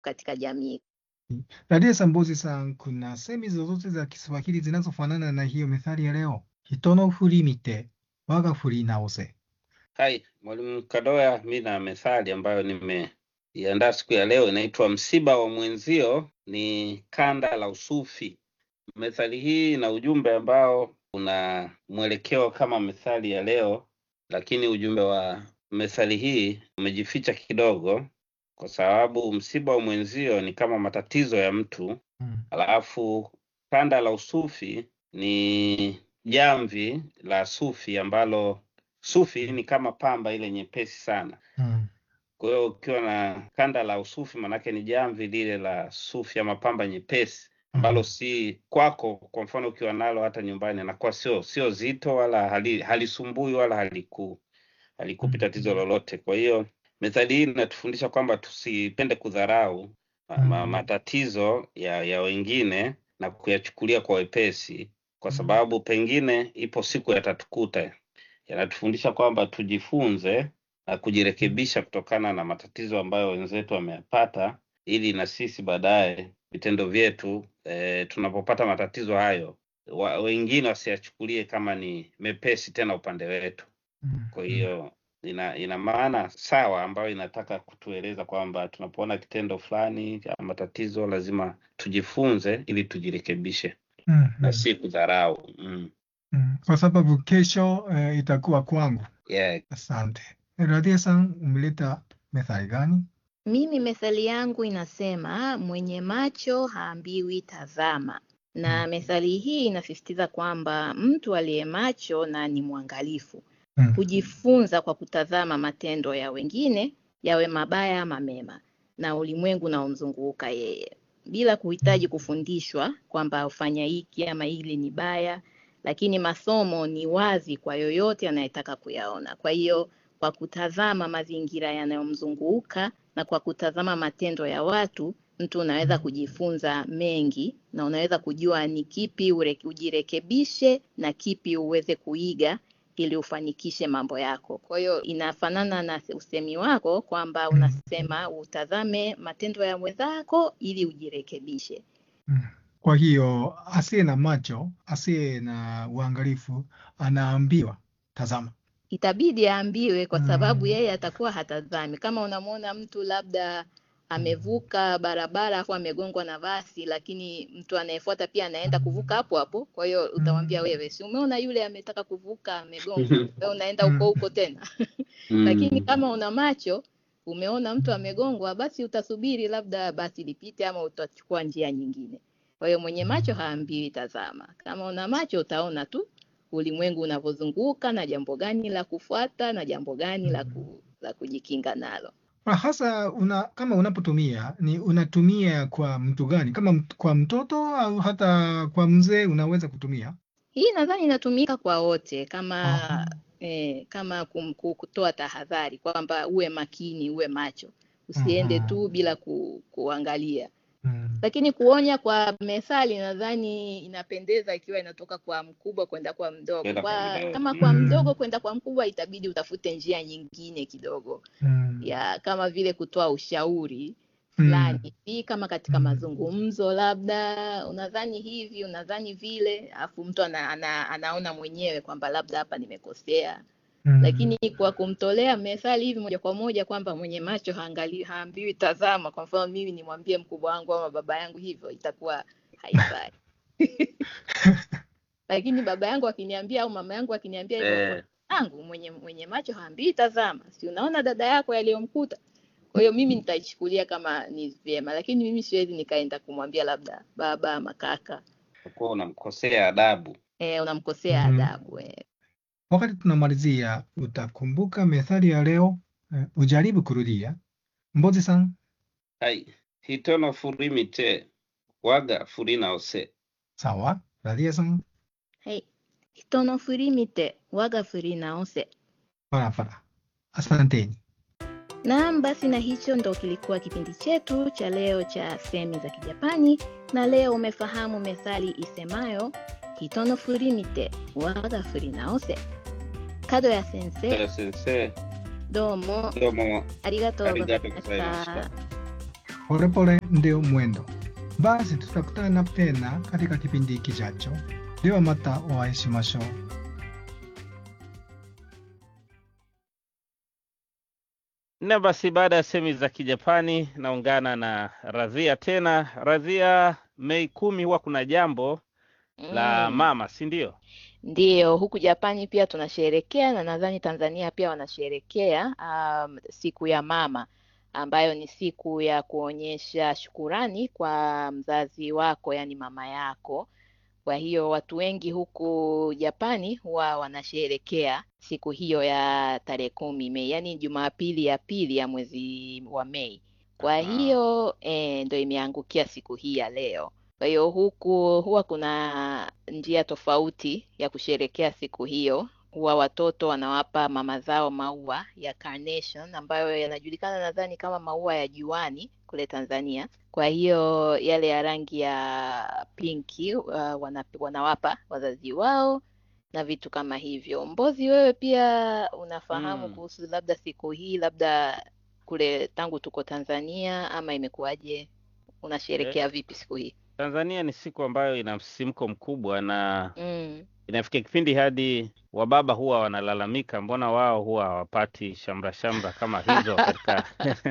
katika jamii. Radia Sambozi san, kuna semi zozote za Kiswahili zinazofanana na hiyo methali ya leo? Hito no furi mite, waga furi naose. Hai, Mwalimu Kadoya, mi na methali ambayo nimeiandaa siku ya leo inaitwa msiba wa mwenzio ni kanda la usufi. Methali hii ina ujumbe ambao una mwelekeo kama methali ya leo, lakini ujumbe wa methali hii umejificha kidogo, kwa sababu msiba wa mwenzio ni kama matatizo ya mtu, Mm. alafu kanda la usufi ni jamvi la sufi ambalo sufi ni kama pamba ile nyepesi sana. Mm. Kwa hiyo ukiwa na kanda la usufi, manake ni jamvi lile la sufi ama pamba nyepesi ambalo Mm. si kwako. Kwa mfano ukiwa nalo hata nyumbani, anakuwa sio sio zito wala hali, halisumbui wala haliku halikupi tatizo Mm. lolote. Kwa hiyo methali hii inatufundisha kwamba tusipende kudharau ma, ma, Mm. matatizo ya, ya wengine na kuyachukulia kwa wepesi, kwa Mm. sababu pengine ipo siku yatatukuta. Yanatufundisha kwamba tujifunze na kujirekebisha kutokana na matatizo ambayo wenzetu wameyapata, ili na sisi baadaye vitendo vyetu e, tunapopata matatizo hayo wa, wengine wasiyachukulie kama ni mepesi tena upande wetu. Mm. Kwa Mm. hiyo ina ina maana sawa ambayo inataka kutueleza kwamba tunapoona kitendo fulani cha matatizo lazima tujifunze ili tujirekebishe Mm. na Mm. si kudharau. Mm. Mm. Kwa sababu kesho eh, itakuwa kwangu. Yeah. Asante. Radia san, umeleta methali gani? Mimi methali yangu inasema mwenye macho haambiwi tazama, na Mm. methali hii inasisitiza kwamba mtu aliye macho na ni mwangalifu Mm. hujifunza kwa kutazama matendo ya wengine, yawe mabaya ama mema, na ulimwengu unaomzunguka yeye, bila kuhitaji kufundishwa kwamba ufanya hiki ama hili ni baya, lakini masomo ni wazi kwa yoyote anayetaka kuyaona. Kwa hiyo kwa kutazama mazingira yanayomzunguka na kwa kutazama matendo ya watu, mtu unaweza kujifunza mengi na unaweza kujua ni kipi ure- ujirekebishe na kipi uweze kuiga ili ufanikishe mambo yako. Kwa hiyo inafanana na usemi wako kwamba Mm. unasema utazame matendo ya mwenzako ili ujirekebishe. Mm. Kwa hiyo asiye na macho, asiye na uangalifu anaambiwa tazama. Itabidi aambiwe kwa sababu Mm. yeye atakuwa hatazami. Kama unamwona mtu labda amevuka barabara afu amegongwa na basi, lakini mtu anayefuata pia anaenda kuvuka hapo hapo, kwa hiyo utamwambia Mm. wewe, si umeona yule ametaka kuvuka amegongwa, wewe unaenda huko Mm. huko tena. Lakini Mm. kama una macho umeona mtu amegongwa, basi utasubiri labda basi lipite ama utachukua njia nyingine. Kwa hiyo mwenye macho haambiwi tazama. Kama una macho utaona tu ulimwengu unavyozunguka na jambo gani la kufuata na jambo gani la, ku, la kujikinga nalo. Na hasa una, kama unapotumia ni unatumia kwa mtu gani? Kama mt- kwa mtoto au hata kwa mzee unaweza kutumia? Hii nadhani inatumika kwa wote kama Aha. eh, kama kum, ku- kutoa tahadhari kwamba uwe makini, uwe macho, usiende Mhm. tu bila ku, kuangalia. Mm. Lakini kuonya kwa methali nadhani inapendeza ikiwa inatoka kwa mkubwa kwenda kwa mdogo. Kwenda kwa Kwa, mdogo. kama kwa Mm. mdogo kwenda kwa mkubwa itabidi utafute njia nyingine kidogo Mm. ya kama vile kutoa ushauri Mm. fulani hii kama katika Mm. mazungumzo labda unadhani hivi unadhani vile alafu mtu ana, ana, anaona mwenyewe kwamba labda hapa nimekosea Mm. lakini kwa kumtolea methali hivi moja kwa moja kwamba mwenye macho haangali, haambiwi tazama kwa mfano mimi nimwambie mkubwa wangu ama baba yangu hivyo itakuwa haifai lakini baba yangu akiniambia au mama yangu akiniambia hivyo Eh, yangu mwenye mwenye macho haambii tazama si unaona dada yako yaliyomkuta kwa hiyo mimi nitaichukulia kama ni vyema lakini mimi siwezi nikaenda kumwambia labda baba ama kaka utakuwa unamkosea adabu. e, unamkosea Mhm. adabu e. Wakati tunamalizia, utakumbuka methali ya leo? Eh, ujaribu kurudia. Mbozi san, Hai, hitono furi mite, waga furi naose. sawa. Radia san, はい人の振り見て我が振り直せ barabara. Asanteni. Naam, basi na hicho ndo kilikuwa kipindi chetu cha leo cha semi za Kijapani, na leo umefahamu methali isemayo hito no furi mite waga furi naose. Kado ya sensei, Sensei, どうも domo ありがとうございましありがとうございましたた。 polepole ndio mwendo. Basi tutakutana tena katika kipindi kijacho. De wa mata o会いしましょう。 Na basi baada ya semi za Kijapani naungana na Radhia tena. Radhia, Mei kumi huwa kuna jambo la Mm. mama, si ndio? Ndiyo, huku Japani pia tunasherekea na nadhani Tanzania pia wanasherekea um, siku ya mama ambayo ni siku ya kuonyesha shukurani kwa mzazi wako, yani mama yako. Kwa hiyo watu wengi huku Japani huwa wanasherekea siku hiyo ya tarehe kumi Mei, yani Jumapili ya pili ya mwezi wa Mei. Kwa Aha. hiyo eh, ndo imeangukia siku hii ya leo. Kwa hiyo huku huwa kuna njia tofauti ya kusherekea siku hiyo. Huwa watoto wanawapa mama zao maua ya carnation ambayo yanajulikana nadhani kama maua ya juani kule Tanzania. Kwa hiyo yale ya rangi ya pinki uh, wana, wanawapa wazazi wao na vitu kama hivyo. Mbozi, wewe pia unafahamu Mm. kuhusu labda siku hii, labda kule tangu tuko Tanzania, ama imekuwaje? Eh, Unasherekea vipi siku hii? Tanzania ni siku ambayo ina msisimko mkubwa na Mm. inafikia kipindi hadi wababa huwa wanalalamika, mbona wao huwa hawapati shamra shamra kama hizo katika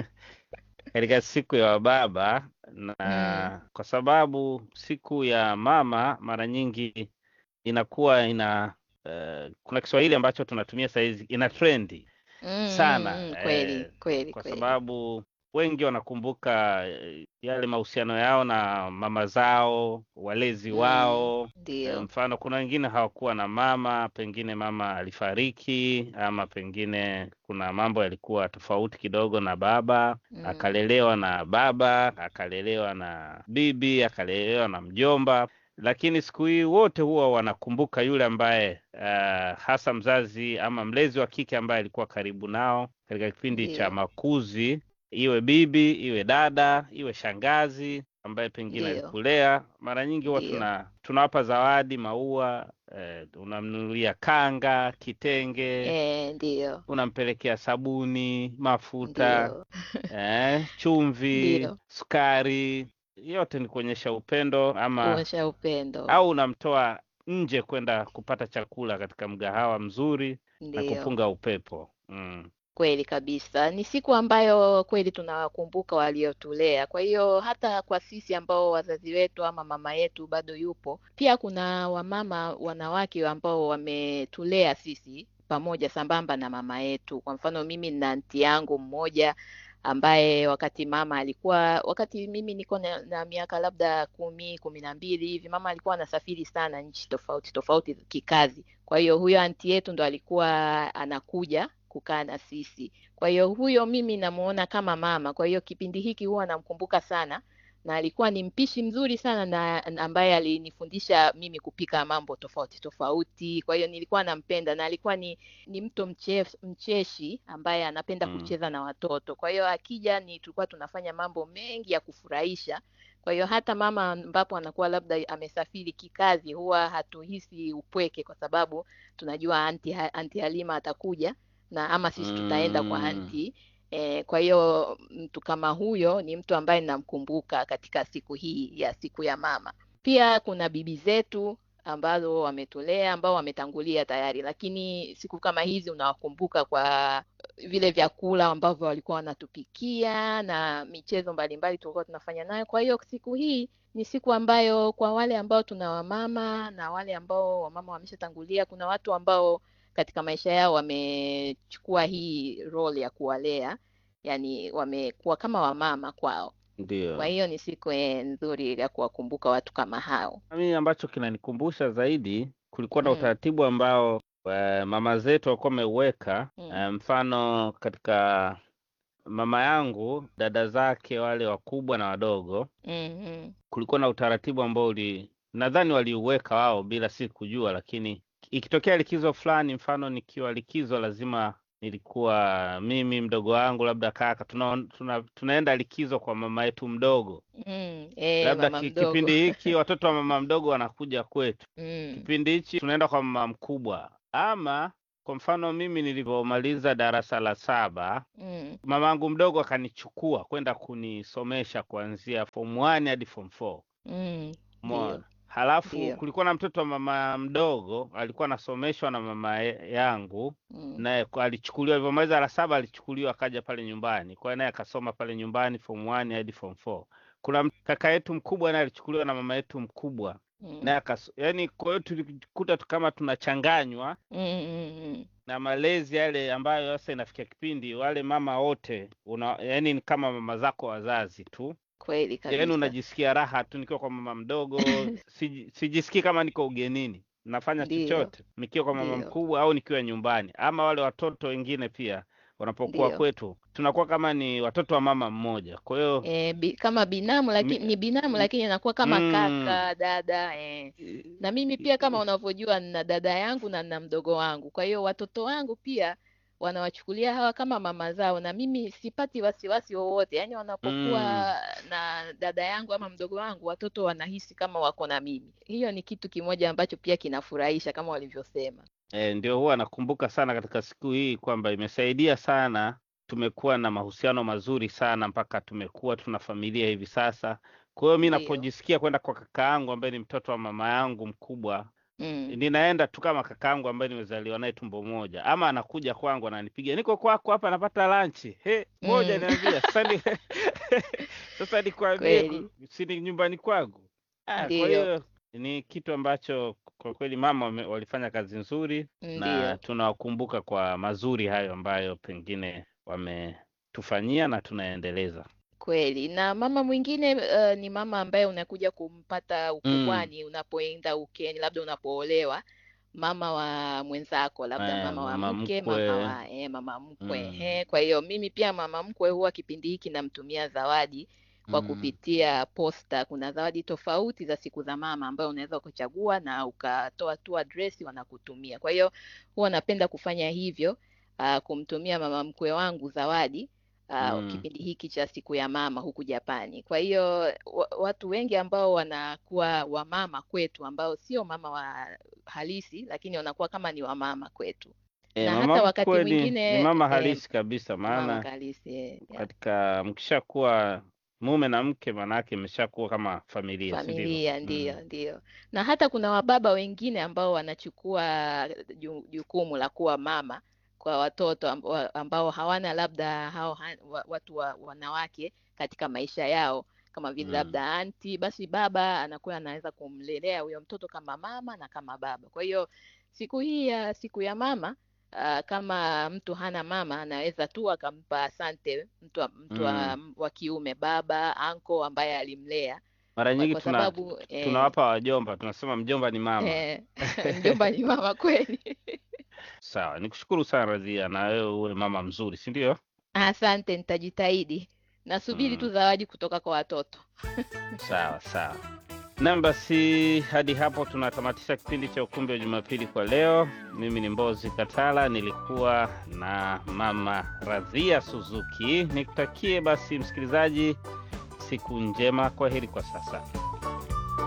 katika siku ya wababa, Mm. na kwa sababu siku ya mama mara nyingi inakuwa ina eh, kuna Kiswahili ambacho tunatumia sahizi ina trendi Mm, sana mm, mm, kweli eh, kweli kwa kweli. sababu wengi wanakumbuka eh, yale mahusiano yao na mama zao, walezi Mm, wao. Eh, ndio. Mfano, kuna wengine hawakuwa na mama, pengine mama alifariki, ama pengine kuna mambo yalikuwa tofauti kidogo na baba, Mm, akalelewa na baba, akalelewa na bibi, akalelewa na mjomba. Lakini siku hii wote huwa wanakumbuka yule ambaye uh, hasa mzazi ama mlezi wa kike ambaye alikuwa karibu nao katika kipindi cha ndio makuzi, iwe bibi, iwe dada, iwe shangazi ambaye pengine ndio alikulea. Mara nyingi huwa ndio tuna tunawapa zawadi, maua, eh, unamnunulia kanga, kitenge, eh, ndio unampelekea sabuni, mafuta, ndio eh, chumvi, ndio sukari. Yote ni kuonyesha upendo ama kuonyesha upendo. au unamtoa nje kwenda kupata chakula katika mgahawa mzuri na Ndio kupunga upepo. Mm. kweli kabisa, ni siku ambayo kweli tunawakumbuka waliotulea. Kwa hiyo hata kwa sisi ambao wazazi wetu ama mama yetu bado yupo, pia kuna wamama wanawake ambao wametulea sisi pamoja sambamba na mama yetu. Kwa mfano mimi na anti yangu mmoja ambaye wakati mama alikuwa, wakati mimi niko na, na miaka labda kumi kumi na mbili hivi, mama alikuwa anasafiri sana nchi tofauti tofauti kikazi. Kwa hiyo huyo anti yetu ndo alikuwa anakuja kukaa na sisi. Kwa hiyo huyo mimi namuona kama mama. Kwa hiyo kipindi hiki huwa namkumbuka sana, na alikuwa ni mpishi mzuri sana na na ambaye alinifundisha mimi kupika mambo tofauti tofauti. Kwa hiyo nilikuwa nampenda, na alikuwa ni ni mtu mchef, mcheshi ambaye anapenda Mm. kucheza na watoto. Kwa hiyo akija ni tulikuwa tunafanya mambo mengi ya kufurahisha. Kwa hiyo hata mama ambapo anakuwa labda amesafiri kikazi, huwa hatuhisi upweke kwa sababu tunajua anti, anti Halima atakuja na ama sisi tutaenda kwa Mm. anti. E, kwa hiyo mtu kama huyo ni mtu ambaye namkumbuka katika siku hii ya siku ya mama. Pia kuna bibi zetu ambazo wametulea ambao wametangulia tayari, lakini siku kama hizi unawakumbuka kwa vile vyakula ambavyo walikuwa wanatupikia na michezo mbalimbali tulikuwa tunafanya nayo. Kwa hiyo siku hii ni siku ambayo kwa wale ambao tuna wamama na wale ambao wamama wameshatangulia, kuna watu ambao katika maisha yao wamechukua hii role ya kuwalea, yani wamekuwa kama wamama kwao. Kwa Ndio. hiyo ni siku eh, nzuri ya kuwakumbuka watu kama hao. Mimi ambacho kinanikumbusha zaidi, kulikuwa na Mm, utaratibu ambao eh, mama zetu walikuwa wameuweka. mm, Eh, mfano katika mama yangu, dada zake wale wakubwa na wadogo, mm, mm, kulikuwa na utaratibu ambao uli nadhani waliuweka wao bila si kujua, lakini ikitokea likizo fulani, mfano nikiwa likizo, lazima nilikuwa mimi mdogo wangu labda kaka tuna, tuna, tunaenda likizo kwa mama yetu mdogo, mm, eh, labda mama ki, mdogo. kipindi hiki watoto wa mama mdogo wanakuja kwetu, Mm, kipindi hichi tunaenda kwa mama mkubwa, ama Kwa mfano mimi nilivyomaliza darasa la saba, Mm. mamangu mdogo akanichukua kwenda kunisomesha kuanzia form 1 hadi form 4. Mm. Umeona? Ndio. Halafu Ndio. kulikuwa na mtoto wa mama mdogo alikuwa anasomeshwa na mama ye- yangu, Mm. naye kwa- alichukuliwa alivyomaliza la saba, alichukuliwa akaja pale nyumbani, kwa hiyo naye akasoma pale nyumbani form 1 hadi form 4. Kuna m- kaka yetu mkubwa naye alichukuliwa na mama yetu mkubwa Mm. naye akas, yani kwa hiyo tulijikuta tu kama tunachanganywa Mm, mm, mm. na malezi yale ambayo sasa inafikia kipindi wale mama wote una, yani ni kama mama zako wazazi tu, Kweli yani kabisa. unajisikia raha tu nikiwa kwa mama mdogo, siji- sijisikii kama niko ugenini, nafanya Ndio. chochote nikiwa kwa mama Ndio. mkubwa au nikiwa nyumbani, ama wale watoto wengine pia wanapokuwa Ndio. kwetu tunakuwa kama ni watoto wa mama mmoja, kwa hiyo E, bi, kama binamu lakini mi- ni binamu m- lakini anakuwa kama mm, kaka dada e. Na mimi pia kama unavyojua nina dada yangu na nina mdogo wangu, kwa hiyo watoto wangu pia wanawachukulia hawa kama mama zao, na mimi sipati wasiwasi wowote. Yaani wanapokuwa mm, na dada yangu ama mdogo wangu, watoto wanahisi kama wako na mimi. Hiyo ni kitu kimoja ambacho pia kinafurahisha kama walivyosema. E, ndio huwa nakumbuka sana katika siku hii kwamba imesaidia sana. Tumekuwa na mahusiano mazuri sana mpaka tumekuwa tuna familia hivi sasa. Kwa hiyo mi Ndio. napojisikia kwenda kwa kaka yangu ambaye ni mtoto wa mama yangu mkubwa, Mm. ninaenda tu kama kaka yangu ambaye nimezaliwa naye tumbo moja, ama anakuja kwangu ananipigia, niko kwako hapa napata lanchi, he, ngoja Mm. niambia sasa ni sasa nikwambie, Kweli. ku- si ni nyumbani kwangu. Ah, kwa Ndio. hiyo ni kitu ambacho kwa kweli mama wame- walifanya kazi nzuri na Ndio. tunawakumbuka kwa mazuri hayo ambayo pengine wametufanyia na tunaendeleza. Kweli. Na mama mwingine uh, ni mama ambaye unakuja kumpata Mm, ukubwani unapoenda ukeni, labda unapoolewa, mama wa mwenzako, labda eh, mama wa mama mke, mama mkwe. wa eh, mama mkwe. Mm, Ehe. Kwa hiyo mimi pia mama mkwe huwa kipindi hiki namtumia zawadi kwa mm, kupitia posta. Kuna zawadi tofauti za siku za mama ambayo unaweza kuchagua na ukatoa tu address wanakutumia. Kwa hiyo huwa napenda kufanya hivyo, uh, kumtumia mama mkwe wangu zawadi uh, mm, kipindi hiki cha siku ya mama huku Japani. Kwa hiyo wa, watu wengi ambao wanakuwa wamama kwetu ambao sio mama wa halisi, lakini wanakuwa kama ni wamama kwetu, E, na mama hata wakati mkwe ni, ni mwingine mama eh, halisi kabisa, mama maana halisi eh, yeah. katika mkishakuwa mume na mke, maanake imeshakuwa kama familia, si ndivyo? Familia ndiyo, Mm, ndiyo. Na hata kuna wababa wengine ambao wanachukua ju- jukumu la kuwa mama kwa watoto ambao, ambao hawana labda hao ha- wa- watu wa, wanawake katika maisha yao kama vile mm, labda anti, basi baba anakuwa anaweza kumlelea huyo mtoto kama mama na kama baba. Kwa hiyo siku hii ya siku ya mama Uh, kama mtu hana mama anaweza tu akampa asante mtu wa, mtu wa, mm. wa kiume baba anko ambaye alimlea Mara kwa, nyingi kwa tuna sababu eh, tunawapa wajomba, tunasema mjomba ni mama. eh, mjomba ni mama kweli. Sawa, nikushukuru sana Radhia, na wewe uwe mama mzuri, si ndio? Asante, nitajitahidi. Nasubiri tu Mm, zawadi kutoka kwa watoto. sawa sawa. Nam, basi hadi hapo tunatamatisha kipindi cha Ukumbi wa Jumapili kwa leo. Mimi ni Mbozi Katala, nilikuwa na mama Radhia Suzuki. Nikutakie basi msikilizaji siku njema. Kwa heri kwa sasa.